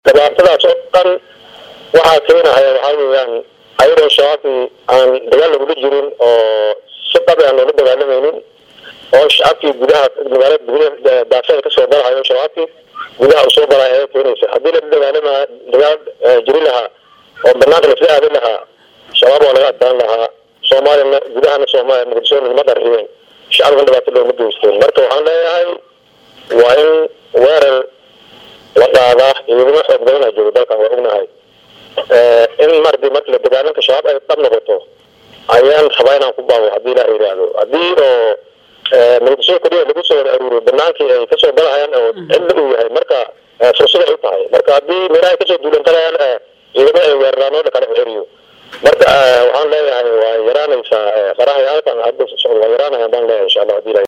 dhibaatadaas oo dhan waxaa keenahaya waxaa weeyaan ayadoo shabaabkii aan dagaal lagula jirin oo si dhabi aan loola dagaalamaynin oo shacabkii gudaha magaalada gudaha daafeeda kasoo galahayo shabaabkii gudaha usoo galaya ayaa keenaysa haddii la dagaalama dagaal jiri lahaa oo banaanka lasla aadin lahaa shabaab waa laga adkaan lahaa soomaaliyana gudahana soomaaliya muqdisho lama qarriyeen shacabkan dhibaato looma geysteen marka waxaan leeyahay waa in weerar la dhaadaa ciidamo xoog badanaa jooga dalkan waa ognahay in mardi marka la dagaalanka shabaab ay dhab noqoto ayaan rabaa inaan ku baabo haddii ilaah yidhaahdo haddii oo muqdisho keliya lagu soo wada aruuriyo banaankii ay kasoo galahayaan oo cidla uu yahay marka fursad ay u tahay marka haddii meelaha ay kasoo duulan galayaan ciidamo ay weeraraan oo kala xeriyo marka waxaan leeyahay waa yaraanaysaa qaraha halkan hadda socdo waa yaraanayaan baan leeyahay insha allah hadii ilaah